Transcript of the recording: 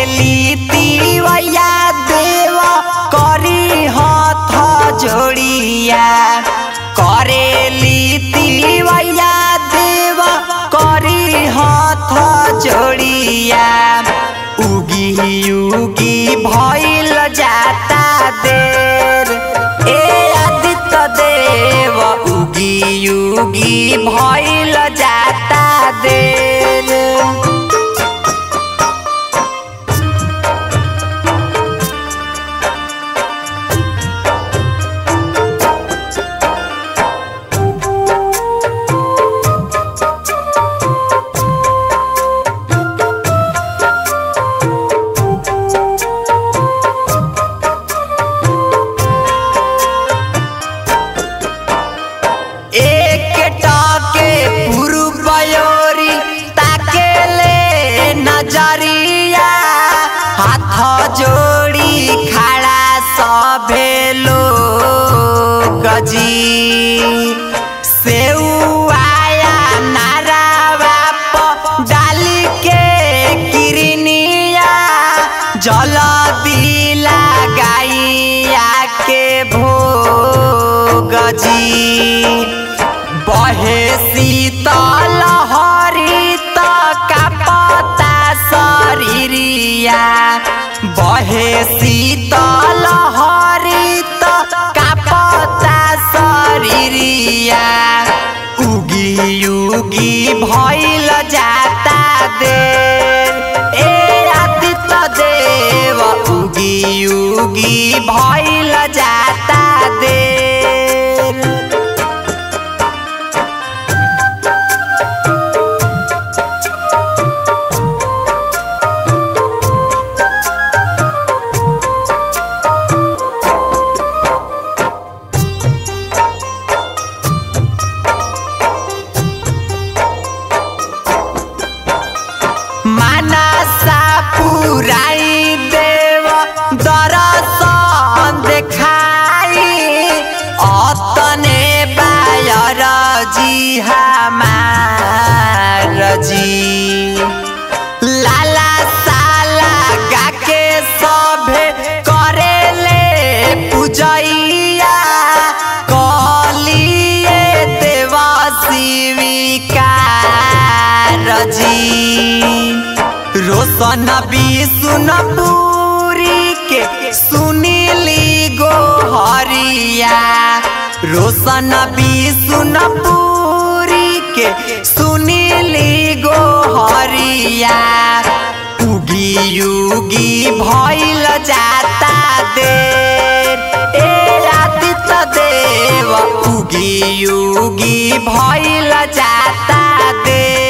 करेली तिवैया देव करी हाथ जोड़िया करेली तिवैया देव करी हाथ जोड़िया उगी उगी भइल जाता देर ए आदित्य देव उगी उगी भइल जाता देर एक टाके पूर्वयोरी ताके ले नजरिया हाथ जोड़ी खड़ा सभे लोग जी सेउआया नारावा प डाली के किरनिया जल दिला गाइया के भोग जी बहे शीतल हरित कापता शरीरिया बहे शीतल हरित कापता शरीरिया उगी उगी भइल जाता देर ए आदित्य देव उगी उगी भइल जाता देर मानसा पुराई देव दरसन देखाई अतने बायर जी हमार जी लाला साला गाके सभे करेले पूजैया कलिए देव शिविकार जी रोशन विष्णु पूरी के सुनीली गोहरिया रोशन विष्णु पूरी के सुनीली गोहरिया उगी उगी भइल जाता देर ए आदित्य देव उगी उगी भइल जाता देर